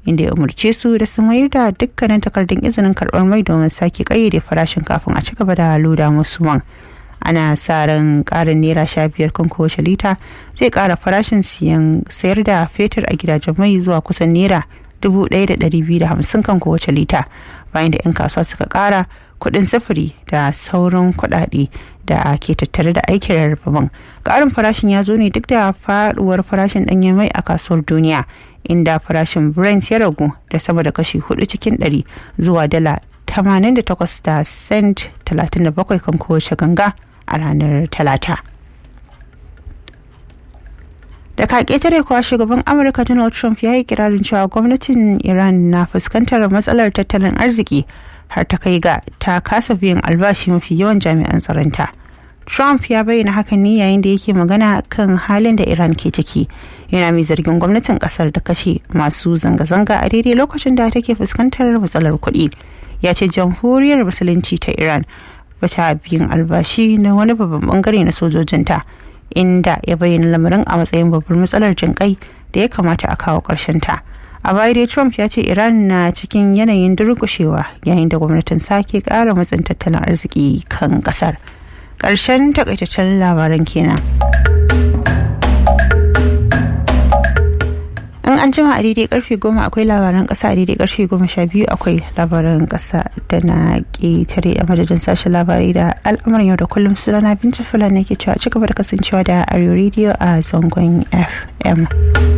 inda ya umarce su da su mayar da dukkanin takardun izinin karɓar mai domin sake ƙayyade farashin kafin a ci gaba da loda musu man ana sa ran ƙarin naira sha biyar kan kowace lita zai ƙara farashin siyan sayar da fetur a gidajen mai zuwa kusan naira dubu ɗaya da ɗari biyu da hamsin kan kowace lita bayan da 'yan kasuwa suka ƙara kuɗin sufuri da sauran kuɗaɗe da ke tattare da aikin rarrabe ƙarin farashin ya zo ne duk da faɗuwar farashin ɗanyen mai a kasuwar duniya inda farashin brent ya ragu da sama da kashi hudu cikin ɗari zuwa dala 88 da cent 37 kan kowace ganga a ranar talata da ka ƙetare kuwa shugaban amurka donald trump ya yi kirarin cewa gwamnatin iran na fuskantar matsalar tattalin arziki har ta kai ga ta kasa biyan albashi mafi yawan jami'an tsaronta trump ya bayyana hakan ne yayin da yake magana kan halin da iran ke ciki yana mai zargin gwamnatin kasar da kashe masu zanga-zanga a daidai lokacin da take fuskantar matsalar kuɗi ya ce jamhuriyar musulunci ta iran bata biyan albashi na wani babban bangare na sojojinta inda ya bayyana lamarin a matsayin babbar matsalar jinƙai da ya kamata a kawo ƙarshen ta a baya dai trump ya ce iran na cikin yanayin durƙushewa yayin da gwamnatin sake ƙara matsin tattalin arziki kan ƙasar ƙarshen takaitaccen labaran kenan. in an jima a daidai karfe goma akwai labaran kasa a daidai karfe goma sha biyu akwai labaran kasa da na ƙetare a madadin sashen labarai da al'amuran yau da kullum sunana binta fulani ke cewa ci gaba da kasancewa da arewa radio a zangon fm